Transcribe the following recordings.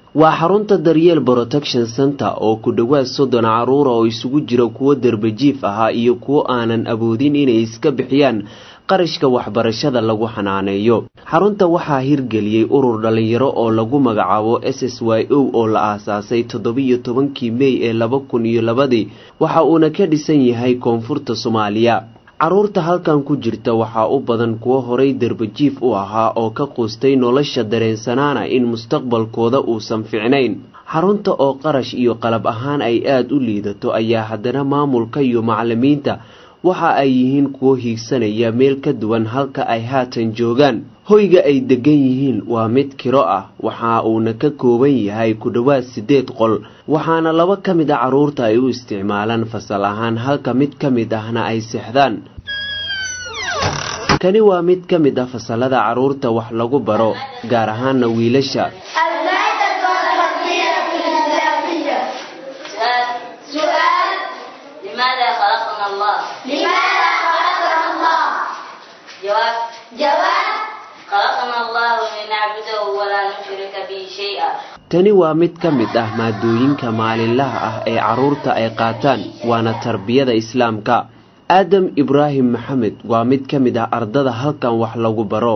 waa xarunta daryeel protection center oo ku dhowaad soddon caruura oo isugu jira kuwo darbajiif ahaa iyo kuwo aanan awoodin inay iska bixiyaan qarashka waxbarashada lagu xanaaneeyo xarunta waxaa hirgeliyey urur dhalinyaro oo lagu magacaabo s s y o oo la aasaasay toddobiyo tobankii mey ee laba kun iyo labadii waxa uuna ka dhisan yahay koonfurta soomaaliya caruurta halkan ku jirta waxaa u badan kuwo horay darbajiif u ahaa oo ka quustay nolosha dareensanaana in mustaqbalkooda uusan ficnayn xarunta oo qarash iyo qalab ahaan ay aada u liidato ayaa haddana maamulka iyo macalimiinta waxa ay yihiin kuwo hiigsanaya meel ka duwan halka ay haatan joogaan hoyga ay degan yihiin waa mid kiro ah waxa uuna ka kooban yahay ku dhowaad siddeed qol waxaana laba ka mid a carruurta ay u isticmaalaan fasal ahaan halka mid ka mid ahna ay seexdaan kani waa mid ka mid ah fasalada carruurta wax lagu baro gaar ahaana wiilasha لماذا خلقنا الله لماذا خلقنا الله جواب جواب خلقنا الله لنعبده ولا نشرك به شيئا tani waa mid ka mid ah maadooyinka maalinlaha ah ee carruurta ay qaataan waana tarbiyada islaamka aadam ibraahim maxamed waa mid ka mid ah ardada halkan wax lagu baro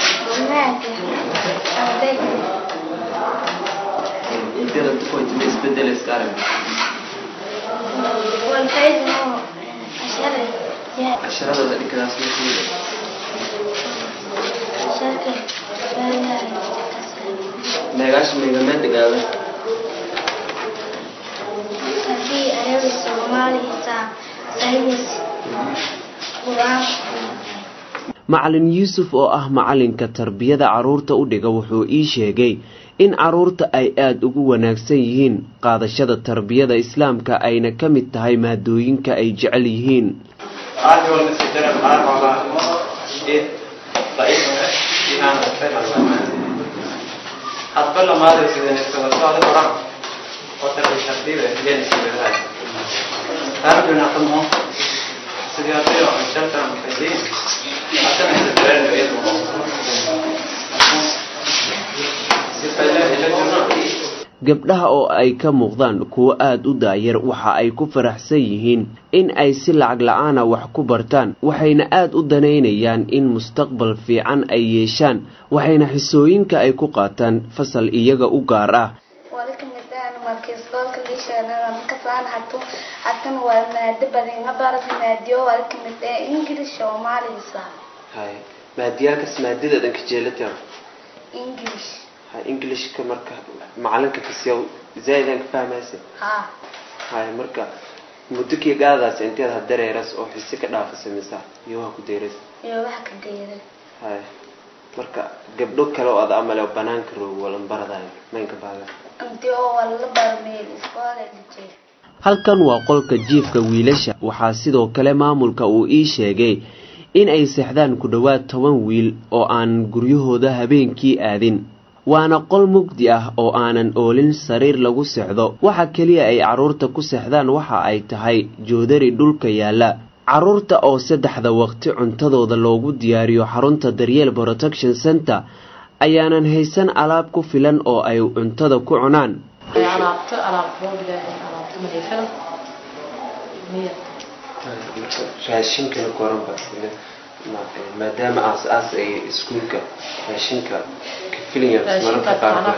macalin yuusuf oo ah macalinka tarbiyada carruurta u dhiga wuxuu ii sheegay in carruurta ay aada ugu wanaagsan yihiin qaadashada tarbiyada islaamka ayna ka mid tahay maadooyinka ay jecel yihiin gabdhaha oo ay ka muuqdaan kuwo aada u daayar waxa ay ku faraxsan yihiin in ay si lacag la-aana wax ku bartaan waxayna aada u danaynayaan in mustaqbal fiican ay yeeshaan waxayna xisooyinka ay ku qaataan fasal iyaga u gaar ah maadiyaalkas maadadadan kajeelata englishka marka macalinka kasiya zaaidaan ka fahmaysa hay marka muddo kii gaadaas inteed ha dareeras oo xisi ka dhaafasa misa iyo waa ku deeras hay marka gabdho kale oo ada amale banaanka roog walan baradayo maynka baaga halkan waa qolka jiifka wiilasha waxaa sidoo kale maamulka uu ii sheegay in ay seexdaan ku dhowaad toban wiil oo aan guryahooda habeenkii aadin waana qol mugdi ah oo aanan oolin sariir lagu seexdo waxa keliya ay carruurta ku seexdaan waxa ay tahay joodari dhulka yaalla carruurta oo saddexda waqti cuntadooda loogu diyaariyo xarunta daryeel protection center ayaanan haysan alaab ku filan oo ay cuntada ku cunaan raashinka koranba maadaama aas-aas ay iskuulka raashinka ka filayan mararka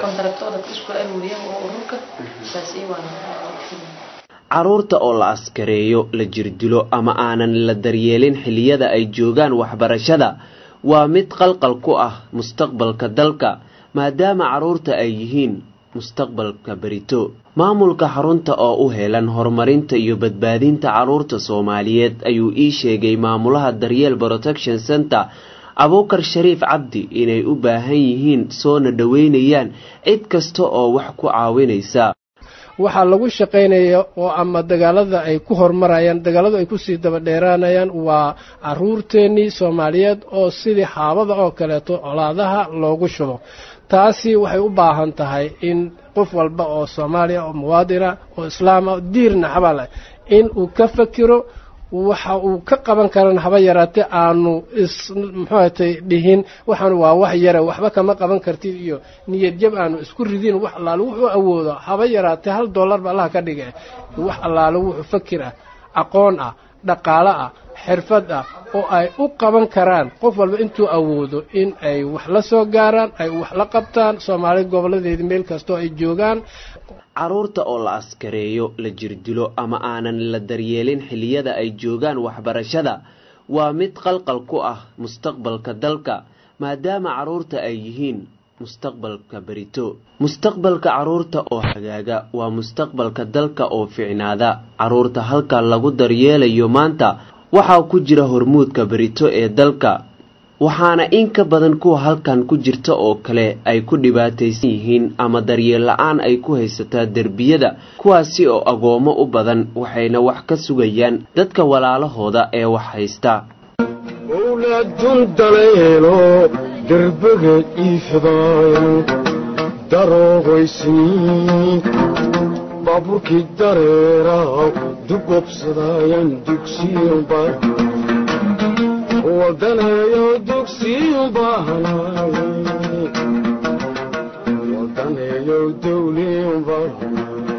qaarcaruurta oo la askareeyo la jirdilo ama aanan la daryeelin xilliyada ay joogaan waxbarashada waa mid qalqal ku ah mustaqbalka dalka maadaama carruurta ay yihiin mustaqbalka berito maamulka xarunta oo u helan horumarinta iyo badbaadinta carruurta soomaaliyeed ayuu ii sheegay maamulaha daryeel protection center abuukar shariif cabdi inay u baahan yihiin soona dhoweynayaan cid kasta oo wax ku caawinaysa waxaa lagu shaqaynaya oo ama dagaalada ay ku horumarayaan dagaaladu ay kusii daba dheeraanayaan waa caruurteennii soomaaliyeed oo sidii xaabada oo kaleeto colaadaha loogu shubo taasi waxay u baahan tahay in qof walba oo soomaaliya oo muwaadina oo islaama diirna xabal in uu ka fakiro waxa uu ka qaban karan haba yaraatee aanu is muxuatay dhihin waxaan waa wax yare waxba kama qaban kartid iyo niyad jab aanu isku ridin wax allaale wuxuu awoodo haba yaraatee hal dollarba allaha ka dhige wax allaale wuxuu fakir ah aqoon ah dhaqaalo ah xirfad ah oo ay u qaban karaan qof walba intuu awoodo in ay wax la soo gaaraan ay wax la qabtaan soomaali goboladeeda meel kastoo ay joogaan carruurta oo la askareeyo la jirdilo ama aanan la daryeelin xilliyada ay joogaan waxbarashada waa mid qalqal ku ah mustaqbalka dalka maadaama carruurta ay yihiin mustaqbalka berito mustaqbalka carruurta oo hagaaga waa mustaqbalka dalka oo ficnaada carruurta halka lagu daryeelayo maanta waxaa ku jira hormuudka berito ee dalka waxaana in ka badan kuwa halkan ku jirta oo kale ay ku dhibaataysan yihiin ama daryeel la-aan ay ku haysataa derbiyada kuwaasi oo agoomo u badan waxayna wax ka sugayaan dadka walaalahooda ee wax haysta owlaadun daleelo derbaga iifadaayan daroogaysniin baabuurkii dareeraw dugobsadaayan dugsiyanba wadaneeyo dugsiyan baahanaay wadaneeyo dawliyan baahanaay